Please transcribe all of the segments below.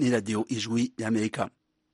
ni radiyo ijwi y'amerika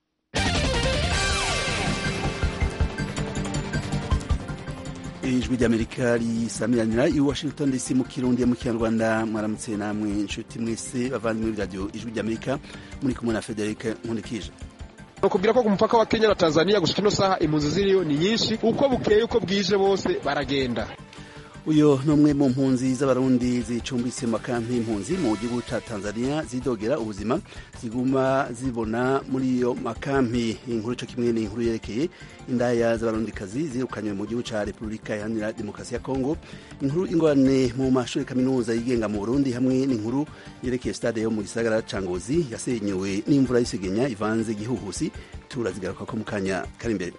ijwi ry'amerika risamiranira i washington dc mu kirundi mu kinyarwanda mwaramutse namwe inshuti mwese bavandimwe b'iradiyo ijwi ry'amerika muri kumwe na frederic nkundikije bakubwira ko ku mupaka wa kenya na tanzania gushika ino saha impunzi ziriyo ni nyinshi uko bukeye uko bwije bose baragenda uyu ni umwe mu mpunzi z'abarundi zicumbitse mu makampi y'impunzi mu gihugu cya tanzania zidogera ubuzima ziguma zibona muri iyo makampi inkuru cyo kimwe ni inkuru yerekeye indaya z'abarundikazi zirukanywe mu gihugu cya repubulika iharanira demokarasi ya kongo inkuru ingorane mu mashuri kaminuza yigenga mu burundi hamwe n'inkuru yerekeye stade yo mu gisagara ca ngozi yasenyewe n'imvura y'isegenya ivanze igihuhusi turazigaruka ko mu kanya kari imbere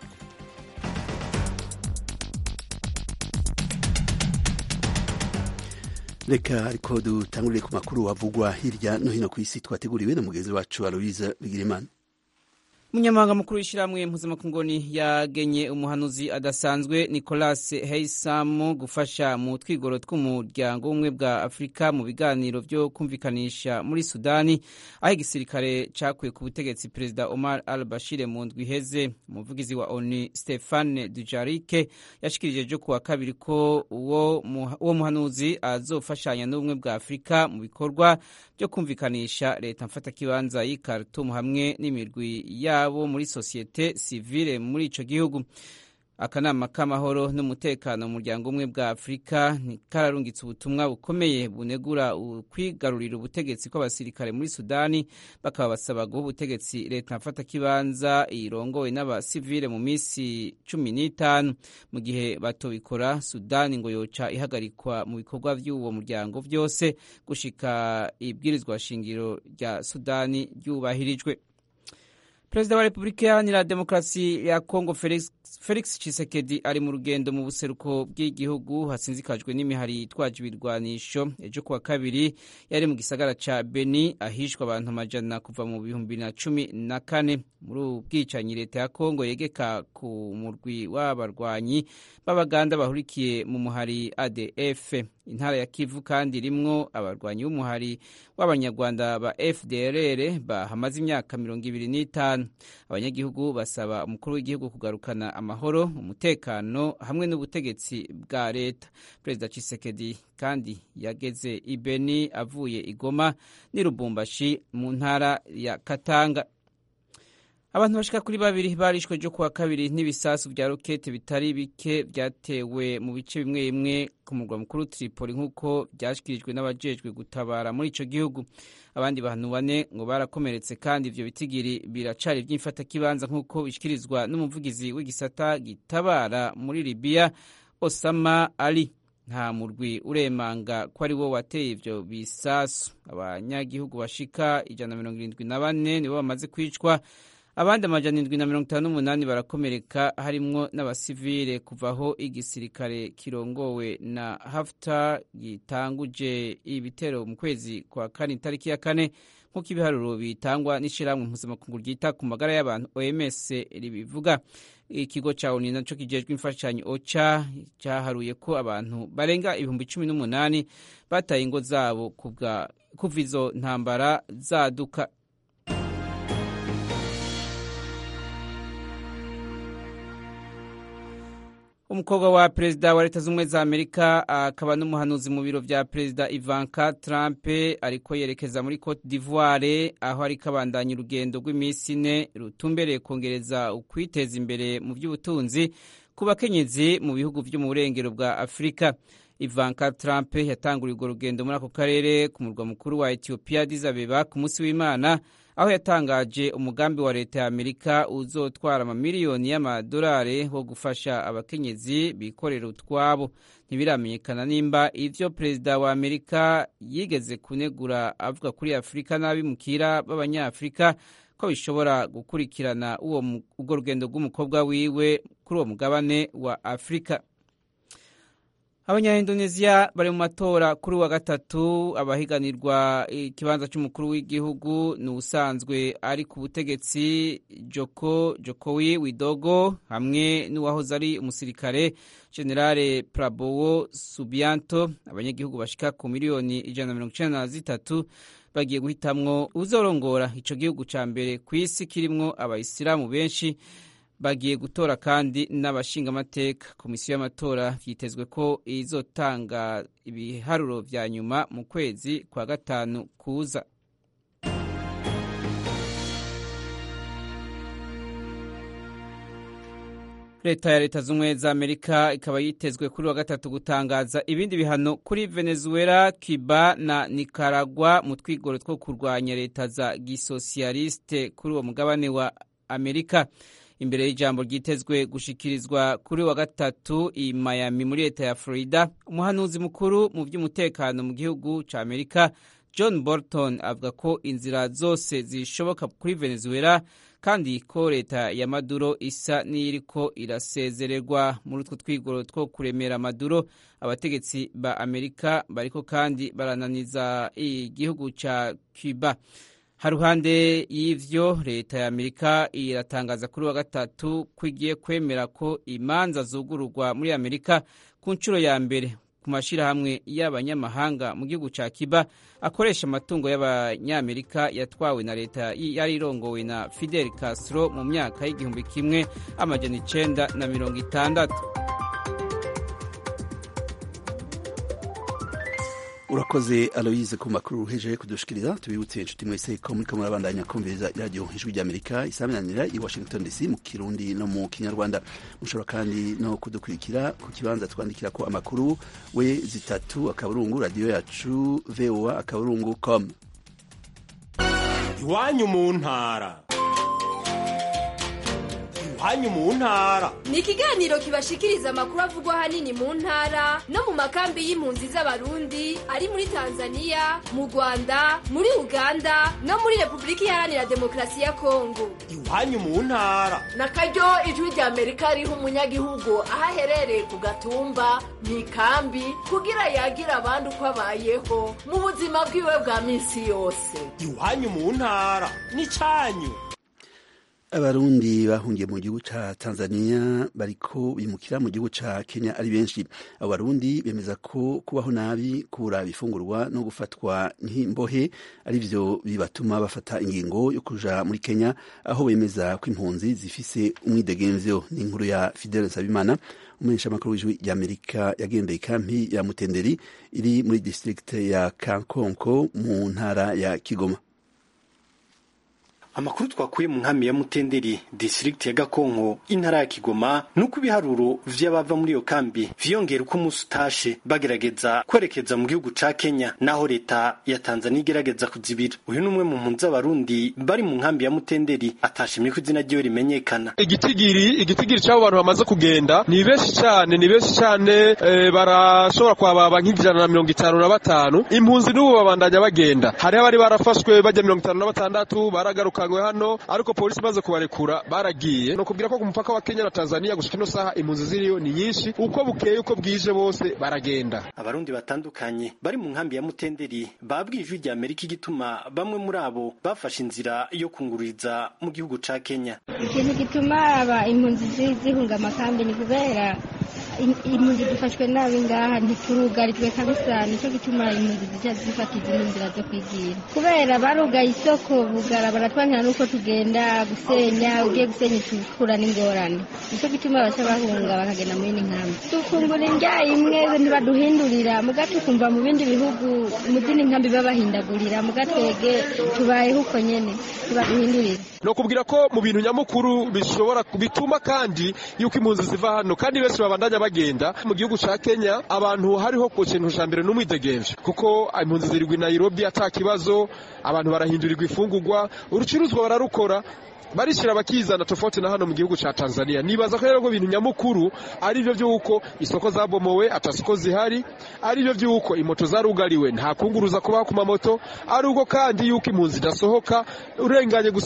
reka ariko dutangurire ku makuru avugwa hirya no hino ku isi twateguriwe na mugenzi wacu aloise bigirimana umunyamabanga mukuru w'ishyirahamwe mpuzamakungoni yagenye umuhanuzi adasanzwe nicolas heisamu gufasha mu twigoro tw'umuryango w'ubumwe bwa afurika mu biganiro byo kumvikanisha muri sudani aho igisirikare cyakuye ku butegetsi perezida omar al bashir mu ndwi iheze umuvugizi wa onu stefane dujarike yashikirije ejo kuwa kabiri ko uwo muhanuzi azofashanya n'ubumwe bwa afurika mu bikorwa byo kumvikanisha leta mfatakibanza y'i Khartoum hamwe n'imirwi yabo muri sosiyete sivile muri ico gihugu akanama k'amahoro n'umutekano mu muryango umwe bwa afurika kararungitse ubutumwa bukomeye bunegura kwigarurira ubutegetsi kw'abasirikare muri sudani bakaba basaba guha ubutegetsi leta mfatakibanza irongowe n'abasivile mu minsi cumi n'itanu mu gihe batobikora sudani ngo yoca ihagarikwa mu bikorwa by'uwo muryango byose gushika ibwirizwa shingiro rya sudani ryubahirijwe perezida wa repubulika iharanira demokarasi ya kongo felix, felix chisekedi ari mu rugendo mu buseruko bw'igihugu hasinzikajwe n'imihari yitwaje ibirwanisho ejo kuwa kabiri yari mu gisagara ca beni ahishwa abantu amajana kuva mu bihumbi na cumi na kane muri ubu bwicanyi leta ya kongo yegeka ku murwi w'abarwanyi b'abaganda bahurikiye mu muhari adf intara ya kivu kandi irimwo abarwanyi b'umuhari w'abanyarwanda ba fdrr bahamaze imyaka mirongo ibiri n'itanu abanyagihugu basaba umukuru w'igihugu kugarukana amahoro umutekano hamwe n'ubutegetsi bwa leta perezida Tshisekedi kandi yageze i Beni avuye i Goma n'i Lubumbashi mu ntara ya Katanga abantu bashika kuri babiri barishwe ejo kuwa kabiri n'ibisasu vya rokete bitari bike vyatewe mu bice bimwe bimwe ku murwa mukuru Tripoli nk'uko vyashikirijwe n'abajejwe gutabara muri ico gihugu abandi bantu bane ngo barakomeretse kandi ivyo bitigiri biracari vy'imfatakibanza nk'uko bishikirizwa n'umuvugizi w'igisata gitabara muri Libya Osama Ali nta murwi uremanga ko ari wo wateye ivyo bisasu abanyagihugu bashika ijana na mirongo irindwi na bane nibo bamaze kwicwa abandi amajana indwi na mirongo itanu n'umunani barakomereka harimwo n'abasivile kuvaho igisirikare kirongowe na Haftar gitanguje ibitero mu kwezi kwa kane itariki ya kane nk'uko ibiharuro bitangwa n'ishirahamwe mpuzamakungu ryita ku magara y'abantu OMS ribivuga ikigo ca ONU naco kijejwe imfashanyo OCHA cyaharuye ko abantu barenga ibihumbi cumi n'umunani bataye ingo zabo kuva izo ntambara zaduka umukobwa wa perezida wa leta z'ubumwe za amerika akaba n'umuhanuzi mu biro vya perezida ivanka trump ariko yerekeza muri cote d'ivoire aho ariko abandanya urugendo rw'iminsi ine rutumbereye kongereza ukwiteza imbere mu by'ubutunzi ku bakenyezi mu bihugu vyo mu burengero bwa afurika ivanka trump yatanguriye urwo rugendo muri ako karere ku murwa mukuru wa ethiopia addis abeba ku munsi w'imana aho yatangaje umugambi wa leta ya amerika uzotwara amamiliyoni y'amadolari wo gufasha abakenyezi bikorera utwabo ntibiramenyekana nimba ivyo perezida wa amerika yigeze kunegura avuga kuri afurika n'abimukira b'abanyafurika ko bishobora gukurikirana urwo rugendo rw'umukobwa wiwe kuri uwo mugabane wa afurika abanyaindoneziya bari mu matora kuri wa gatatu abahiganirwa ikibanza cy'umukuru w'igihugu ni ubusanzwe ari ku butegetsi joko jokowi widogo hamwe n'uwahoze ari umusirikare generale prabowo subianto abanyagihugu bashika ku miliyoni ijana na mirongo icenda na zitatu bagiye guhitamwo uzorongora ico gihugu ca mbere ku isi kirimwo abayisilamu benshi bagiye gutora kandi n'abashingamateka komisiyo y'amatora vyitezwe ko izotanga ibiharuro vya nyuma mu kwezi kwa gatanu kuza leta ya leta z'ubumwe za amerika ikaba yitezwe kuri wa gatatu gutangaza ibindi bihano kuri venezuela cuba na nicaragua mu twigoro two kurwanya leta za gisosiyaliste kuri uwo mugabane wa amerika imbere y'ijambo ryitezwe gushikirizwa kuri wa gatatu i Miami muri leta ya Florida umuhanuzi mukuru mu by'umutekano mu gihugu cya Amerika John Bolton avuga ko inzira zose zishoboka kuri Venezuela kandi ko leta ya Maduro isa n'iriko irasezererwa muri utwo twigoro two kuremera Maduro abategetsi ba Amerika bariko kandi barananiza igihugu ca Cuba haruhande y'ivyo leta ya amerika iratangaza kuri wa gatatu ko igiye kwemera ko imanza zugururwa muri amerika ku nshuro ya mbere ku mashirahamwe y'abanyamahanga mu gihugu ca kiba akoresha amatungo y'abanyamerika yatwawe na leta yari irongowe na fidel castro mu myaka y'igihumbi kimwe amajana icenda na mirongo itandatu urakoze aloyize ku makuru uhejeje kudushikiriza tubibutse inshuti mwese ko muriko murabandanya kumviriza iradiyo ijwi ry'amerika isaminanira i washington dc mu kirundi no mu kinyarwanda mushobora kandi no kudukurikira ku kibanza twandikira ko amakuru we zitatu akaburungu radiyo yacu voa akaburungu com iwanyu mu ntara iwanyu mu ntara ni ikiganiro kibashikiriza amakuru avugwa ahanini mu ntara no mu makambi y'impunzi z'abarundi ari muri tanzania mu rwanda muri uganda no muri repubulika iharanira demokarasi ya kongo iwanyu mu ntara na karyo ijwi rya amerika riha umunyagihugu aho aherereye ku gatumba mu ikambi kugira yagira abandi uko abayeho mu buzima bwiwe bwa minsi yose iwanyu mu ntara ni cyanyu abarundi bahungiye mu gihugu ca tanzania bariko bimukira mu gihugu ca kenya ari benshi abo barundi bemeza ko kubaho nabi kubura ibifungurwa no gufatwa nk'imbohe ari vyo bibatuma bafata ingingo yo kuja muri kenya aho bemeza ko impunzi zifise umwidegemvyo ni inkuru ya fidele nsabimana umumenyeshamakuru w'ijwi ry'amerika yagendeye ikampi ya mutenderi iri muri district ya kankonko mu ntara ya kigoma amakuru twakuye mu nkambi ya mutenderi district ya gakonko intara ya kigoma nuko ibiharuro vy'abava muri iyo kambi vyiyongera uko umunsi utashe bagerageza kwerekeza mu gihugu ca kenya naho leta ya tanzania igerageza kuzibira uyu ni umwe mu mpunzi z'abarundi bari mu nkambi ya mutenderi atashimye ko izina ryiwe rimenyekana igitigiri igitigiri c'abo bantu bamaze kugenda ni benshi cane ni benshi cane e, barashobora kwababa nk'ijana na mirongo itanu na batanu impunzi n'ubu babandanya bagenda hariho abari barafashwe bajya mirongo itanu na batandatu baragaruka basangwe hano ariko polisi imaze kubarekura baragiye no kubwira ko ku mupaka wa Kenya na Tanzania gushika ino saha impunzi ziriyo ni nyinshi uko bukeye uko bwije bose baragenda abarundi batandukanye bari mu nkambi ya Mutenderi babwiye ijwi rya Amerika igituma bamwe muri abo bafashe inzira yo kungururiza mu gihugu ca Kenya ikintu gituma aba impunzi zihunga amakambi ni kubera impunzi dufashwe nabi ngaha ntiturugarijwe kabisa nicyo gituma impunzi zica zifata izindi nzira zo kwigira kubera barugaye isoko bugara baratwanira n'uko tugenda gusenya ugiye gusenya ikura n'ingorane nicyo gituma baca bahunga bakagenda muri ino nkambi dufungura indya imwe ntibaduhindurira muga tukumva mu bindi bihugu mu zindi nkambi babahindagurira muga twege tubayeho uko nyene ntibaduhindurira no kubwira ko mu bintu nyamukuru bishobora bituma kandi yuko impunzi ziva hano kandi benshi babandanya bagenda mu gihugu ca Kenya abantu hariho ku kintu ca mbere n'umwidegemvye kuko impunzi zirigwa i Nairobi ata kibazo abantu barahindurirwa ifungurwa urucuruzwa bararukora barishira bakizana tofauti na hano mu gihugu ca Tanzania nibaza ko rero ko ibintu nyamukuru ari byo byuko isoko zabomowe atasoko zihari ari byo byuko imoto zarugariwe nta kunguruza kubaho ku mamoto ari uko kandi yuko impunzi idasohoka urenganye gusikami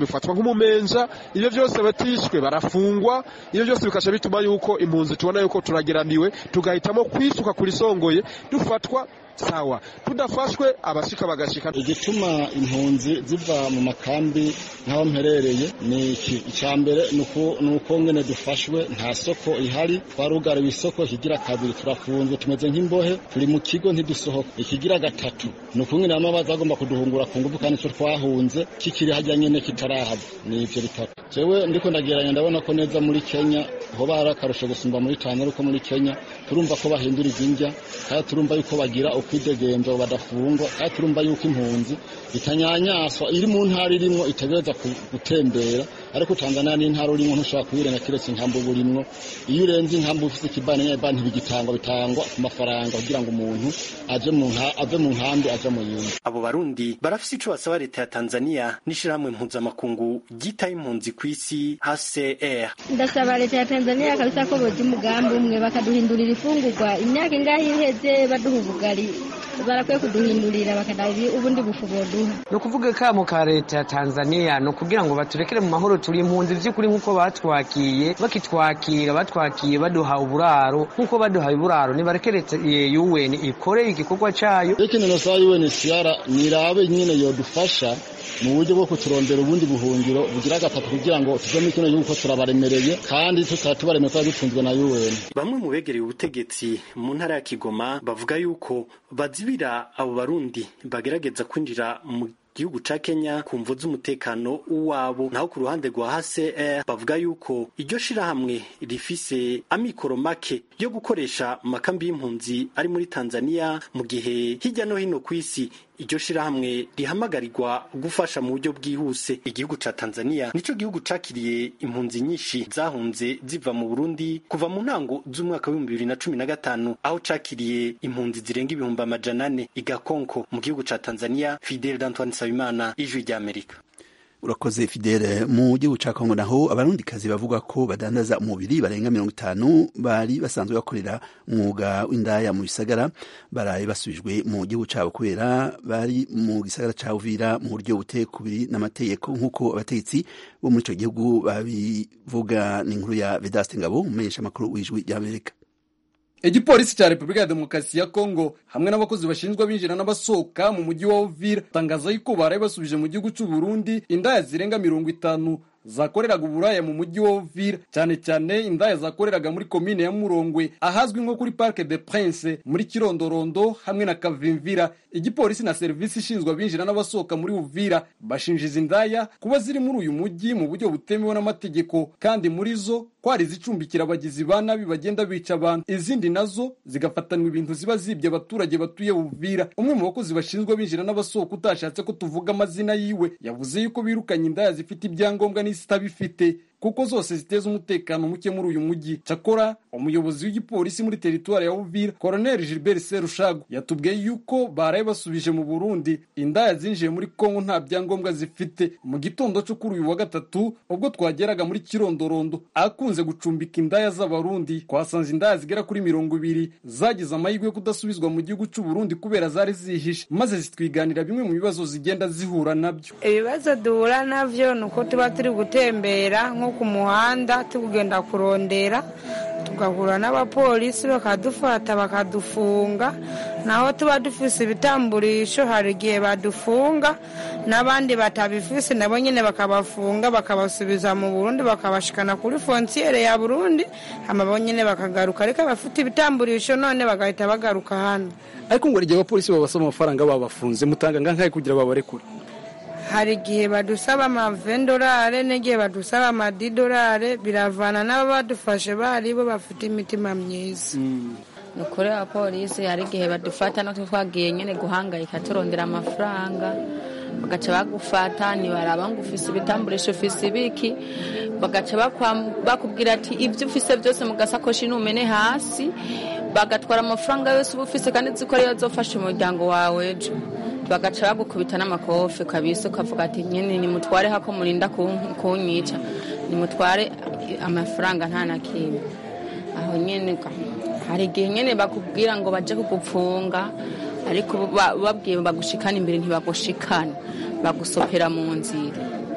bifatwa nk'umumenja ibyo byose batishwe barafungwa ibyo byose bikasha bituma yuko impunzi tubona yuko turageramiwe tugahitamo kwisuka kuri songoye dufatwa sawa tudafashwe abashika bagashika igituma impunzi ziva mu makambi nk'aho mperereye ni iki icya mbere ni uko ngene dufashwe nta soko ihari twarugariwe isoko ikigira kabiri turafunzwe tumeze nk'imbohe turi mu kigo ntidusohoka ikigira gatatu ni uko ngene bamwe baza bagomba kuduhungura ku ngufu kandi icyo twahunze kikiri hajya nyene kitarahava ni ivyo bitatu jewe ndiko ndageranya ndabona ko neza muri kenya hoba hari akarusho gusumba muri tanzania uko muri kenya turumva ko bahindura izindya kandi turumva yuko bagira ukwidegemvya badafungwa kandi turumva yuko impunzi itanyanyaswa iri mu ntara irimwo itegereza gutembera ariko tanzania ni intara urimwo ntushobora kuyirenga kiretse inkambu burimwo iyo urenze inkambu ufise ikibani nyabani ntibigitangwa bitangwa ku mafaranga kugira ngo umuntu aje mu ave mu nkambi aje mu yindi abo barundi barafise ico basaba leta ya tanzania n'ishirahamwe mpuzamakungu ryitaye impunzi kw'isi hcr ndasaba leta ya tanzania kabisa ko boja umugambi umwe bakaduhindurira ifungurwa imyaka ingahe iheze baduha ubugari barakwiye kuduhindurira bakadaha ubundi bufu boduha ni ukuvuga kamo ka leta ya tanzania ni ukugira ngo baturekere mu mahoro turi impunzi vy'ukuri nk'uko batwakiye bakitwakira batwakiye baduha uburaro nk'uko baduhaye uburaro nibareke leta un ikore igikorwa cayo ikintu nosaba unhcr nirabe nyene yodufasha mu buryo bwo kuturondera ubundi buhungiro bugira gatatu kugira ngo tuve muri kino gihugu ko turabaremereye kandi tukaba tubaremereye kuba dutunzwe na un bamwe mu begereye ubutegetsi mu ntara ya kigoma bavuga yuko bazibira abo barundi bagerageza kwinjira mu gihugu ca Kenya ku mvo z'umutekano wabo naho ku ruhande rwa HCR bavuga yuko iryo shirahamwe rifise amikoro make yo gukoresha mu makambi y'impunzi ari muri Tanzania mu gihe hirya no hino ku isi iryo shirahamwe rihamagarirwa gufasha mu buryo bwihuse igihugu ca Tanzania nico gihugu cakiriye impunzi nyinshi zahunze ziva mu Burundi kuva mu ntango z'umwaka w'ibihumbi bibiri na cumi na gatanu aho cakiriye impunzi zirenga ibihumbi amajana ane igakonko mu gihugu ca Tanzania Fidel d'Antoine Nsabimana ijwi ry'Amerika urakoze fidele mu gihugu ca kongo naho abarundikazi bavuga ko badandaza umubiri barenga mirongo itanu bari basanzwe bakorera umwuga w'indaya mu bisagara baraye basubijwe mu gihugu cabo kubera bari mu gisagara ca uvira mu buryo butekubiri n'amategeko nk'uko abategetsi bo muri ico gihugu babivuga n'inkuru ya vedaste ngabo umumenyesha amakuru w'ijwi ry'amerika igipolisi cya repubulika ya demokarasi ya kongo hamwe n'abakozi bashinzwe abinjira n'abasohoka mu mujyi wa uvira batangaza yuko baraye basubije mu gihugu cy'u burundi indaya zirenga mirongo itanu zakoreraga uburaya mu mujyi wa uvira cyane cyane indaya zakoreraga muri komine ya murongwe ahazwi nko kuri parke de prince muri kirondorondo hamwe na kavimvira igipolisi na serivisi ishinzwe abinjira n'abasohoka muri uvira bashinja izi ndaya kuba ziri muri uyu mujyi mu buryo butemewe n'amategeko kandi muri zo kwari zicumbikira abagizi ba nabi bagenda bica abantu izindi nazo zigafatanwa ibintu ziba zibye abaturage batuye uvira umwe mu bakozi bashinzwe abinjira n'abasohoka utashatse ko tuvuga amazina yiwe yavuze yuko birukanye indaya zifite ibyangombwa n'izitabifite kuko zose ziteza umutekano muke muri uyu mujyi cyakora umuyobozi w'igipolisi muri teritwari ya uvira koroneli gilbert serushago yatubwiye yuko baraye basubije mu burundi indaya zinjiye muri kongo nta byangombwa zifite mu gitondo cyo kuri uyu wa gatatu ubwo twageraga muri kirondorondo akunze gucumbika indaya z'abarundi twasanze indaya zigera kuri mirongo ibiri zagize amahirwe yo kudasubizwa mu gihugu cy'u burundi kubera zari zihishe maze zitwiganira bimwe mu bibazo zigenda zihura nabyo ibibazo duhura nabyo ni uko tuba turi gutembera nko ku muhanda tugenda kurondera tugahura n'abapolisi bakadufata bakadufunga naho tuba dufise ibitamburisho hari igihe badufunga n'abandi batabifise nabo nyine bakabafunga bakabasubiza mu burundi bakabashikana kuri fonsiyere ya burundi hama bo nyine bakagaruka ariko abafite ibitamburisho none bagahita bagaruka hano ariko ngo igihe abapolisi babasaba amafaranga babafunze mutanga ngangahe kugira babarekure hari igihe badusaba amavendorare n'igihe badusaba amadidorare biravana n'abo badufashe bari bo bafite imitima myiza ni ukuri abapolisi hari igihe badufata natwe twagiye nyine guhangayika turondera amafaranga bagaca bagufata ntibaraba ngo ufise ibitamburisho ufise ibiki bagaca bakubwira ati ibyo ufise byose mu gasakoshi numene hasi bagatwara amafaranga yose uba ufise kandi uzi ko ariyo azofasha umuryango wawe ejo bagaca bagukubita n'amakofi kabisa ukavuga ati nyine nimutware hako murinda kunyica nimutware amafaranga nta na kimwe aho nyine hari igihe nyine bakubwira ngo bajye kugupfunga ariko babwiye bagushikana imbere ntibagushikana bagusopera mu nzira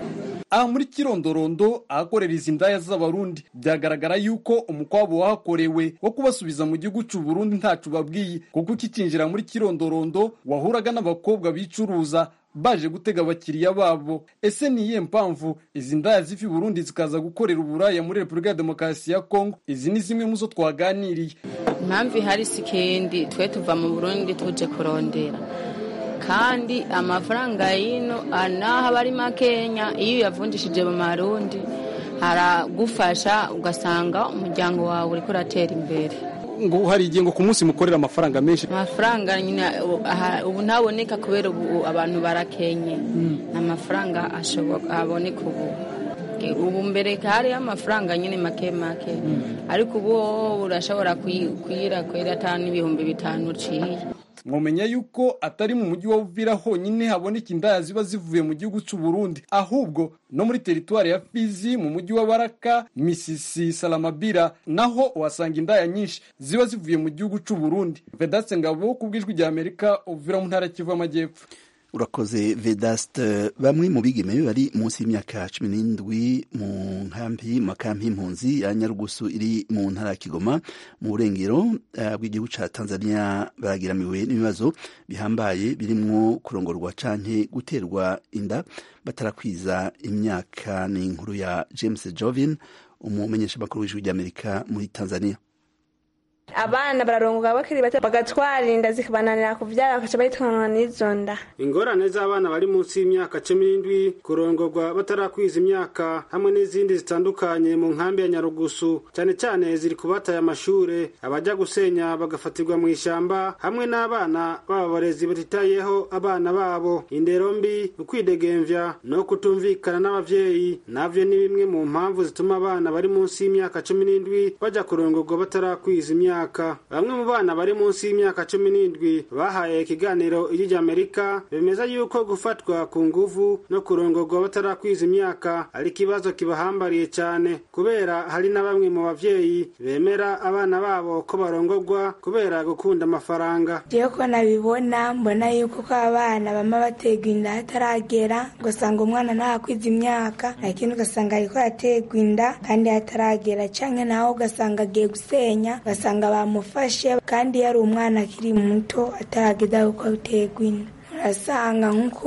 aha muri kirondorondo ahakorera izi ndaya z'abarundi byagaragara yuko umukwabo wahakorewe wo kubasubiza mu gihugu cy'u Burundi ntacu babwiye kuko ukicinjira muri kirondorondo wahuraga n'abakobwa bicuruza baje gutega abakiriya babo ese ni iyihe mpamvu izi ndaya ziva i burundi zikaza gukorera uburaya muri repubulika ya demokarasi ya kongo izi ni zimwe mu zo twaganiriye impamvu ihari si kendi twe tuva mu burundi tuje kurondera kandi amafaranga y'ino naho aba ari makenya iyo uyavunjishije mu marundi haragufasha ugasanga umuryango wawe uriko uratera imbere ngo hari igihe ngo ku munsi mukorera amafaranga menshi amafaranga nyine ubu ntaboneka kubera ubu abantu barakenye ni amafaranga aboneka ubu ubu mbere hariho amafaranga nyine make make ariko ubu urashobora kuyira kwera atanu n'ibihumbi bitanu uciye mwamenya yuko atari mu mujyi wa Uvira honyine haboneka indaya ziba zivuye mu gihugu cy'u Burundi ahubwo no muri teritwari ya Fizi mu mujyi wa Baraka Misisi Salamabira naho uhasanga indaya nyinshi ziba zivuye mu gihugu cy'u Burundi Vedaste Ngabo ku bw'ijwi rya Amerika Uvira mu ntara Kivu y'Amajyepfo urakoze vedaste bamwe mu bigeme bari munsi y'imyaka cumi n'indwi mu nkambi makampi y'impunzi ya nyarugusu iri mu ntara ya kigoma mu burengero uh, bw'igihugu ca tanzania baragiramiwe n'ibibazo bihambaye birimwo kurongorwa canke guterwa inda batarakwiza imyaka ni inkuru ya james jovin umumenyeshamakuru w'ijwi ry'amerika muri tanzania abana bararongoka bakiri bato bagatwara inda zikabananira kuvyara bakaca bayitwanwa n'izo nda ingorane z'abana bari munsi y'imyaka cumi n'indwi kurongorwa batarakwiza imyaka hamwe n'izindi zitandukanye mu nkambi ya nyarugusu cyane cyane ziri kubataye amashure abajya gusenya bagafatirwa mu ishamba hamwe n'abana b'abarezi batitayeho abana babo indero mbi ukwidegemvya no kutumvikana n'abavyeyi navyo ni bimwe mu mpamvu zituma abana bari munsi y'imyaka cumi n'indwi baja kurongorwa batarakwiza imyaka bamwe mu bana bari munsi y'imyaka cumi n'indwi bahaye ikiganiro ijwi ry'amerika bemeza yuko gufatwa ku nguvu no kurongorwa batarakwiza imyaka ari ikibazo kibahambariye cyane kubera hari na bamwe mu bavyeyi bemera abana babo ko barongorwa kubera gukunda amafaranga jewe ko nabibona mbona yuko ko abana bama baterwa inda hataragera ugasanga umwana ntarakwiza imyaka lakini ugasanga ariko araterwa inda kandi hataragera canke naho ugasanga agiye gusenya ugasanga bamufashe kandi yari umwana akiri muto atarageza kuko aterwa inda urasanga nk'uko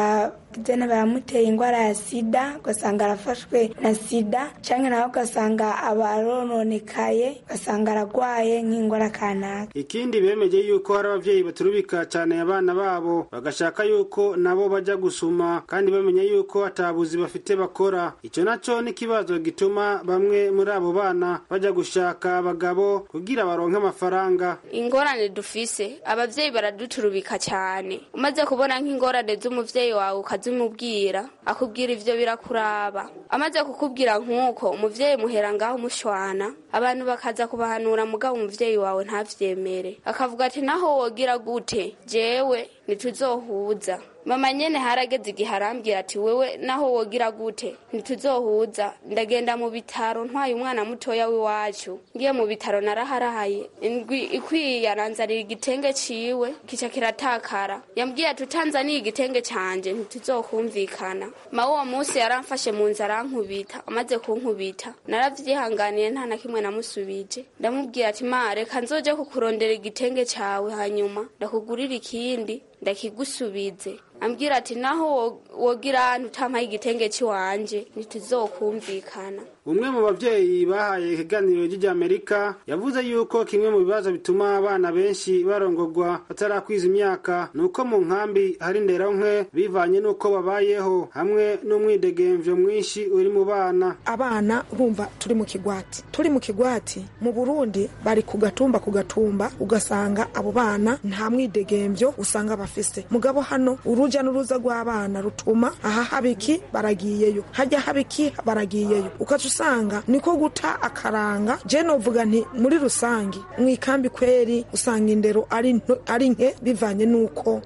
jana baramutera indwara ya sida ugasanga arafashwe na sida cyangwa nawe ugasanga abarononekaye ugasanga aragwaye nk'indwara kanaka ikindi bemeje yuko hari abavyeyi baturubika cyane abana babo bagashaka yuko nabo bajya gusuma kandi bamenya yuko atabuzi bafite bakora icyo naco ni ikibazo gituma bamwe muri abo bana bajya gushaka abagabo kugira baronke amafaranga ingorane dufise abavyeyi baraduturubika cyane umaze kubona nk'ingorane z'umuvyeyi wawe ukazimubwira akubwira ivyo birakuraba amaze kukubwira nk'uko umuvyeyi muhera ngaho umushwana abantu bakaza kubahanura mugabo umuvyeyi wawe ntavyemere akavuga ati naho wogira gute jewe ntituzohuza mama nyene harageze igihe arambwira ati wewe naho wogira gute ntituzohuza ndagenda mu bitaro ntwaye umwana mutoya w'iwacu ngiye mu bitaro naraharahaye indwi ikwiye aranzanira igitenge ciwe kica kiratakara yambwiye ati utanzaniye igitenge canje ntituzokumvikana ma uwo munsi yaramfashe mu nzu arankubita amaze kunkubita naravyihanganiye nta na kimwe namusubije ndamubwira ati ma reka nzoje kukurondera igitenge cawe hanyuma ndakugurira ikindi ndakigusubize ambwira ati naho wogira ahantu utampaye igitenge cy'iwanje ntituzokumvikana umwe mu bavyeyi bahaye ikiganiro ry'amerika yavuze yuko kimwe mu bibazo bituma abana benshi barongorwa batarakwiza imyaka ni uko mu nkambi hari ndera nke bivanye n'uko babayeho hamwe n'umwidegemvyo mwinshi uri mu bana abana urumva turi mu kigwati turi mu kigwati mu burundi bari ku gatumba ku gatumba ugasanga abo bana nta mwidegemvyo usanga bafise mugabo hano uruja n'uruza rw'abana rutuma aha habiki baragiyeyo hajya habiki baragiyeyo ukaca usanga niko guta akaranga je novuga nti muri rusangi mu ikambi kweri usanga indero ari ari nke bivanye n'uko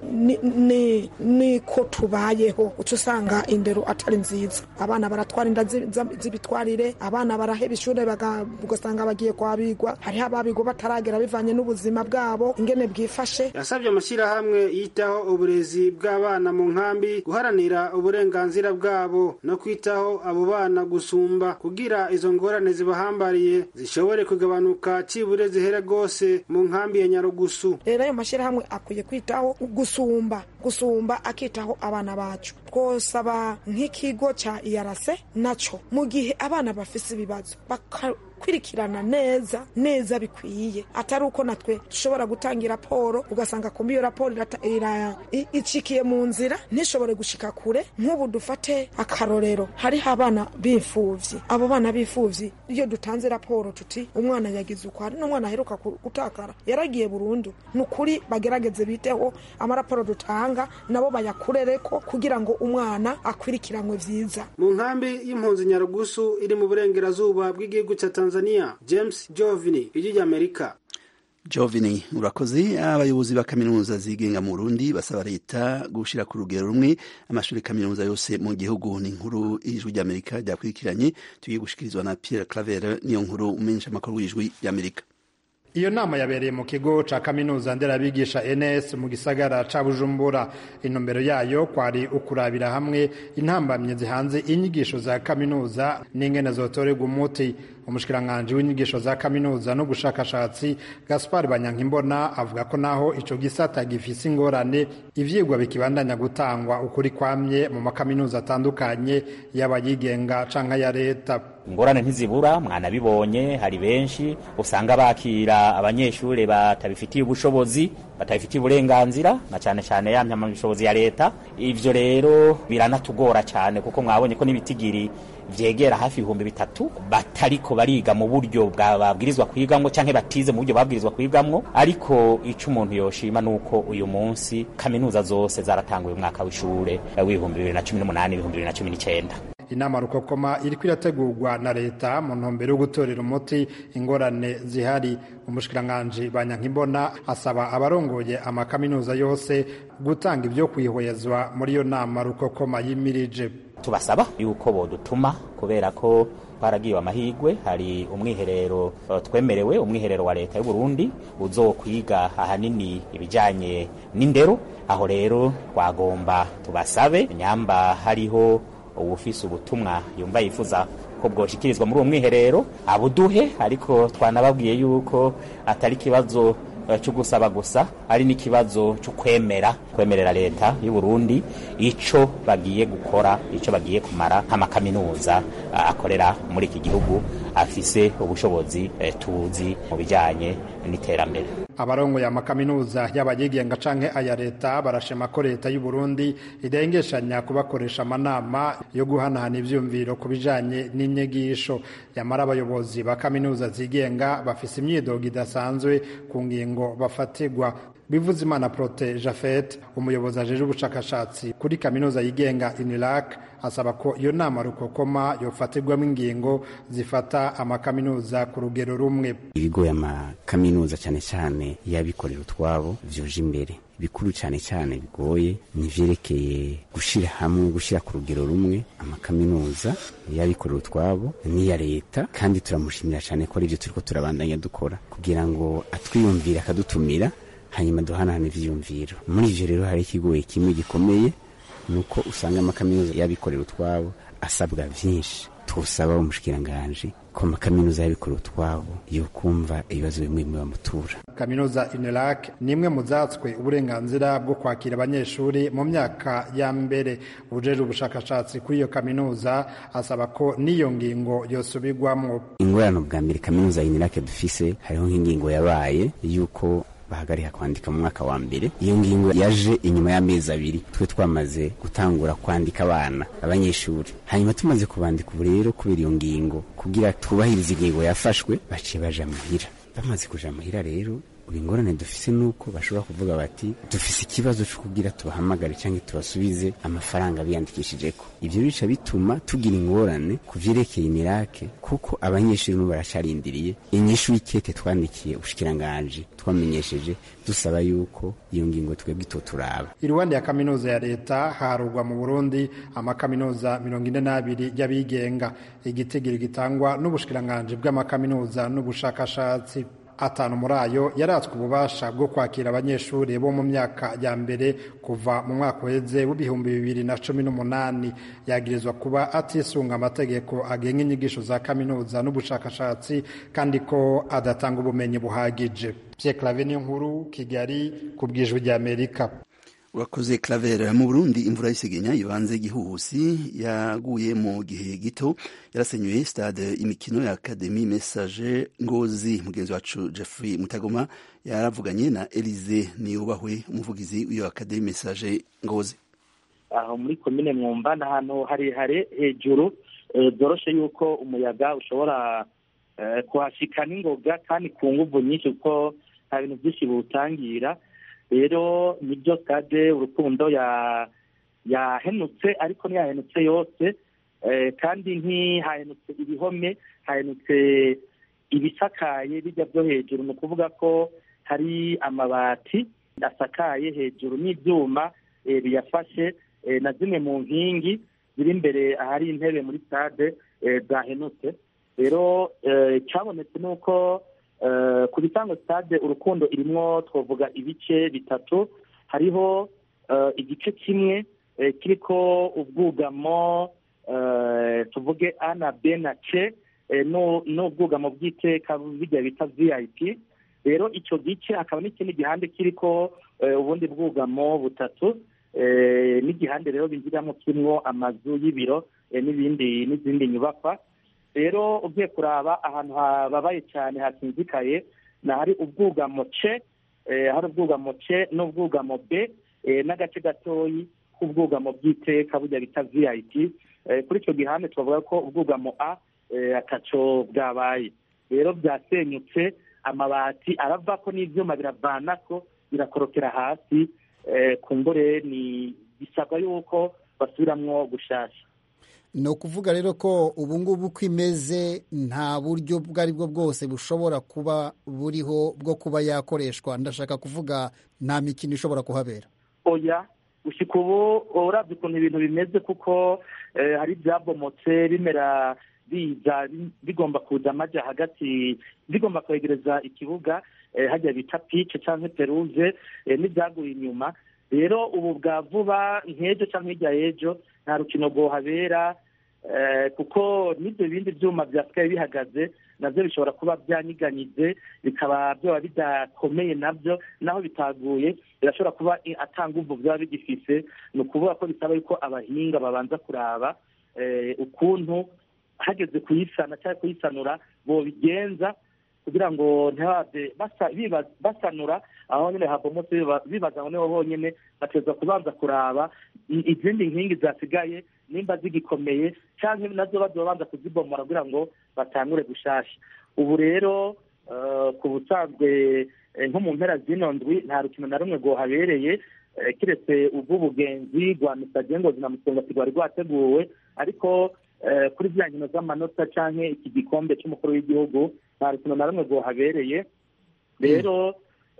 niko tubayeho uca usanga indero atari nziza abana baratwara inda z'ibitwarire abana baraheba ishure ugasanga bagiye kwabigwa hariho ababigwa bataragera bivanye n'ubuzima bwabo ingene bwifashe yasabye amashyirahamwe yitaho uburezi bw'abana abana mu nkambi guharanira uburenganzira bwabo no kwitaho abo bana gusumba kugira izo ngorane zibahambariye zishobore kugabanuka cibure zihere rwose mu nkambi ya nyarugusu rero ayo mashyirahamwe akwiye kwitaho gusumba gusumba akitaho abana bacu twosaba nk'ikigo cya iyarase naco mu gihe abana bafise ibibazo bakakwirikirana neza neza bikwiye atari uko natwe dushobora gutanga raporo ugasanga kumbi iyo raporo icikiye mu nzira ntishobore gushika kure nk'ubu dufate akarorero hariho abana b'imfuvyi abo bana b'imfuvyi iyo dutanze raporo tuti umwana yagize uko hari n'umwana aheruka gutakara yaragiye burundu ni ukuri bagerageze biteho amaraporo dutanga nabo bayakurereko kugira ngo umwana akwirikiranwe vyiza mu nkambi y'impunzi nyarugusu iri mu burengerazuba bw'igihugu cya tanzania james jovini ijwi ry'amerika jovini urakoze abayobozi ba kaminuza zigenga mu burundi basaba leta gushyira ku rugero rumwe amashuri kaminuza yose mu gihugu ni inkuru y'ijwi ry'amerika ryakurikiranye tugiye gushikirizwa na pierre claver niyo nkuru umenyesha amakuru y'ijwi ry'amerika iyo nama yabereye mu kigo ca kaminuza nderabigisha ns mu gisagara ca bujumbura intumbero yayo kwari ukurabira hamwe intambamye zihanze inyigisho za kaminuza n'ingene zotorerwa umuti umushikiranganji w'inyigisho za kaminuza n'ubushakashatsi gaspar banyankimbona avuga ko naho ico gisata gifise ingorane ivyigwa bikibandanya gutangwa ukuri kwamye mu makaminuza atandukanye yaba yigenga canke ya leta ingorane ntizibura mwanabibonye hari benshi usanga bakira abanyeshuri batabifitiye ubushobozi batabifitiye uburenganzira na cyane cyane ya mpamyabushobozi ya leta ivyo rero biranatugora cyane kuko mwabonye ko n'ibitigiri vyegera hafi ibihumbi bitatu batariko bariga mu buryo babwirizwa kwigamwo canke batize mu buryo babwirizwa kwigamwo ariko ico umuntu yoshima nuko uyu munsi kaminuza zose zaratanguye umwaka w'ishure w'ibihumbi bibiri na cumi n'umunani ibihumbi bibiri na cumi n'icenda inama rukokoma iriko irategurwa na leta mu ntumbero yo gutorera umuti ingorane zihari umushikiranganji banyankimbona asaba abarongoye amakaminuza yose gutanga ibyo kwihwezwa muri iyo nama rukokoma yimirije tubasaba yuko bodutuma kubera ko twaragiwe amahigwe hari umwiherero twemerewe umwiherero wa leta y'u Burundi uzokwiga ahanini ibijanye n'indero aho rero twagomba tubasabe nyamba hariho ubufise ubutumwa yumva yifuza ko bwoshikirizwa muri uwo mwiherero abuduhe ariko twanababwiye yuko atari ikibazo cyo gusaba gusa ari n'ikibazo cyo kwemera kwemerera leta y'u Burundi ico bagiye gukora ico bagiye kumara nk'amakaminuza akorera muri iki gihugu afise ubushobozi tuzi mu bijanye n'iterambere abarongoye amakaminuza y'abayigenga canke aya leta barashima ko leta y'u Burundi idengeshanya kubakoresha amanama yo guhanahana ivyumviro ku bijanye n'inyigisho yamara abayobozi ba kaminuza zigenga bafise imyidogo idasanzwe ku ngingo bafatirwa bivuze imana prote jafet umuyobozi ajeje ubushakashatsi kuri kaminuza yigenga inirak asaba ko iyo nama rukokoma yofatirwamo ingingo zifata amakaminuza ku rugero rumwe ibigo y'amakaminuza cyane cyane y'abikorera utwabo vyuje imbere bikuru cyane cyane bigoye nivyerekeye gushira hamwe gushira ku rugero rumwe amakaminuza y'abikorera utwabo n'iya leta kandi turamushimira cyane ko arivyo turiko turabandanya dukora kugira ngo atwiyumvire akadutumira hanyuma duhanahana ivyiyumviro muri ivyo rero hari ikigoye kimwe gikomeye nuko usanga amakaminuza y'abikorera utwabo asabwa vyinshi twosaba umushikiranganji ko amakaminuza y'abikorera utwabo yokumva ibibazo bimwe bimwe bamutura kaminuza inelac ni imwe mu zatswe uburenganzira bwo kwakira abanyeshuri mu myaka ya mbere ubujejwe ubushakashatsi kuri iyo kaminuza asaba ko n'iyo ngingo yosubirwamwo ingorane bwa mbere kaminuza inelac dufise hariho nk'ingingo yabaye yuko bahagarika kwandika mu mwaka wa mbere iyo ngingo yaje inyuma y'amezi abiri twe twamaze gutangura kwandika abana abanyeshuri hanyuma tumaze kubandika ubu rero kubera iyo ngingo kugira twubahirize ingingo yafashwe baciye baja muhira bamaze kuja muhira rero ubu ingorane dufise nuko bashobora kuvuga bati dufise ikibazo cyo kugira tubahamagare cyangwa tubasubize amafaranga biyandikishijeko ivyo bica bituma tugira ingorane ku vyerekeye imirake kuko abanyeshuri n'ubu baracarindiriye inyishu y'ikete twandikiye ubushikiranganji twamenyesheje dusaba yuko iyo ngingo twebwe itoturaba iruhande ya kaminuza ya leta harugwa mu burundi amakaminuza mirongo ine n'abiri y'abigenga igitigiri gitangwa n'ubushikiranganji bw'amakaminuza n'ubushakashatsi atanu muri ayo yaratswe ububasha bwo kwakira abanyeshuri bo mu myaka ya mbere kuva mu mwaka uheze w'ibihumbi bibiri na cumi n'umunani yagirizwa kuba atisunga amategeko agenga inyigisho za kaminuza n'ubushakashatsi kandi ko adatanga ubumenyi buhagije Pierre Claver nkuru Kigali ku bwijwi rya Amerika urakoze Claver mu Burundi imvura y'isegenya ibanze igihuhusi yaguye mu gihe gito yarasenyuye stade imikino ya Academy Message Ngozi mugenzi wacu Jeffrey Mutagoma yaravuganye na Elize Niyubahwe umuvugizi w'iyo Academy Message Ngozi aho muri komine mwumva ni ahantu harehare hejuru byoroshe yuko umuyaga ushobora kuhashika n'ingoga kandi ku nguvu nyinshi kuko nta bintu byinshi biwutangira rero nibyo stade urukundo yahenutse ariko ntiyahenutse yose kandi ntihahenutse ibihome hahenutse ibisakaye bijya byo hejuru ni ukuvuga ko hari amabati asakaye hejuru n'ibyuma biyafashe na zimwe mu nkingi ziri imbere ahari intebe muri stade zahenutse rero icyabonetse ni uko ku bitango stade urukundo irimo twavuga ibice bitatu hariho igice kimwe kiriko ubwugamo tuvuge a na b na c n'ubwugamo bw'iteka bijya bita vip rero icyo gice hakaba n'ikindi gihande kiriko ubundi bwugamo butatu n'igihande rero binjiramo kirimo amazu y'ibiro n'ibindi n'izindi nyubakwa rero ugiye kuraba ahantu hababaye cyane hakinzikaye ni ahari ubwugamo ce hari ubwugamo ce n'ubwugamo b n'agace gatoyi k'ubwugamo bw'iteka burya bita vip kuri icyo gihande twavuga ko ubwugamo a ataco bwabaye rero byasenyutse amabati arava ko n'ibyuma biravanako birakorokera hasi kumbure ni bisabwa yuko basubiramwo gushasha ni ukuvuga rero ko ubu ngubu uko imeze nta buryo ubwo ari bwo bwose bushobora kuba buriho bwo kuba yakoreshwa ndashaka kuvuga nta mikino ishobora kuhabera oya gushyika ubu urabye ukuntu ibintu bimeze kuko hari ibyabomotse bimera biza bigomba kuza amajya hagati bigomba kwegereza ikibuga hajya bita pice cyangwa peruze n'ibyaguye inyuma rero ubu bwa vuba nk'ejo cyangwa hirya y'ejo nta rukino rwohabera kuko n'ibyo bindi byuma byasigaye bihagaze nabyo bishobora kuba byanyiganyize bikaba byaba bidakomeye nabyo naho bitaguye birashobora kuba atanga ubu byaba bigifise ni ukuvuga ko bisaba yuko abahinga babanza kuraba ukuntu hageze kuyisana cyangwa kuyisanura bobigenza kugira ngo ntibabe basanura aho nyine habomotse bibaza ngo niho honyine bateza kubanza kuraba izindi nkingi zasigaye nimba zigikomeye cyangwa nazo bazobanza kuzibomora kugira ngo batangure gushasha ubu rero ku busanzwe nko mu mpera zino ndwi nta rukino na rumwe rwohabereye kiretse ubw'ubugenzi rwa misagengozi na musongati rwari rwateguwe ariko kuri ziriya nkino z'amanota cyangwa iki gikombe cy'umukuru w'igihugu nta rukino na rumwe rwohabereye rero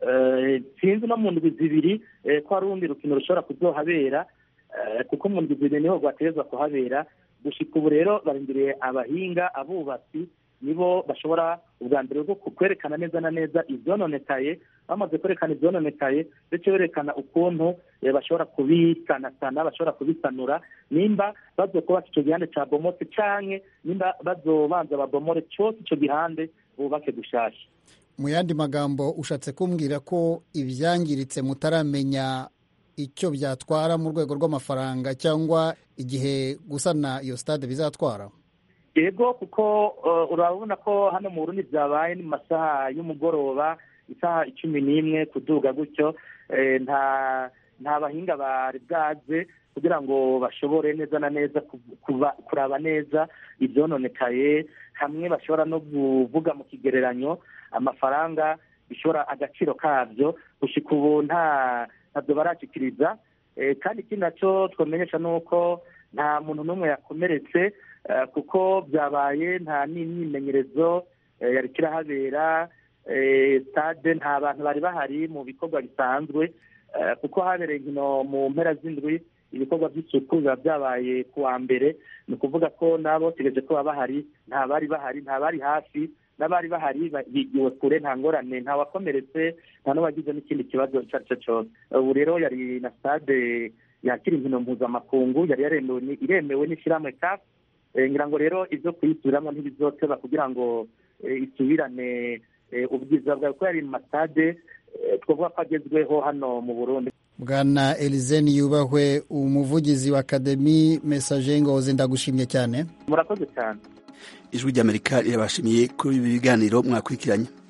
sinzi no mu ndwi zibiri ko hari urundi rukino rushobora kuzohabera kuko mu ndwi zibiri niho rwaterezwa kuhabera gushyika ubu rero barindiriye abahinga abubatsi nibo bashobora ubwa mbere bwo kwerekana neza na neza ibyononekaye bamaze kwerekana ibyononekaye ndetse berekana ukuntu bashobora kubisanasana bashobora kubisanura nimba bazokubaka icyo gihande cya bomotse cyangwa nimba bazobanza babomore cyose icyo gihande bubake gushasha mu yandi magambo ushatse kumbwira ko ibyangiritse mutaramenya icyo byatwara mu rwego rw'amafaranga cyangwa igihe gusana iyo stade bizatwara yego kuko urabona ko hano mu Burundi byabaye ni mu masaha y'umugoroba isaha icumi n'imwe kuduga gutyo nta nta bahinga bari bwaze kugira ngo bashobore neza na neza kuraba neza ibyononekaye hamwe bashobora no kuvuga mu kigereranyo amafaranga bishobora agaciro kabyo gushyika ubu nta ntabyo barashyikiriza kandi ikindi nacyo twamenyesha ni uko nta muntu n'umwe yakomeretse kuko byabaye nta n'imyimenyerezo yari kirahabera stade nta bantu bari bahari mu bikorwa bisanzwe kuko habereye inkino mu mpera z'indwi ibikorwa by'isuku biba byabaye ku wa mbere ni ukuvuga ko nabo bategereje ko baba bahari nta bari bahari nta bari hafi n'abari bahari bigiwe kure nta ngorane nta wakomeretse nta n'uwagize n'ikindi kibazo icyo ari cyo cyose ubu rero yari na stade yakira inkino mpuzamakungu yari iremewe n'ishyirahamwe kafu ngira ngo rero ibyo kuyisubiramo ntibizoteba kugira ngo isubirane ubwiza bwawe kuko yari mu masitade twavuga ko agezweho hano mu burundi bwana elizeni yubahwe umuvugizi wa akademi mesaje ngozi ndagushimye cyane murakoze cyane ijwi ry'amerika rirabashimiye kuri ibi biganiro mwakurikiranye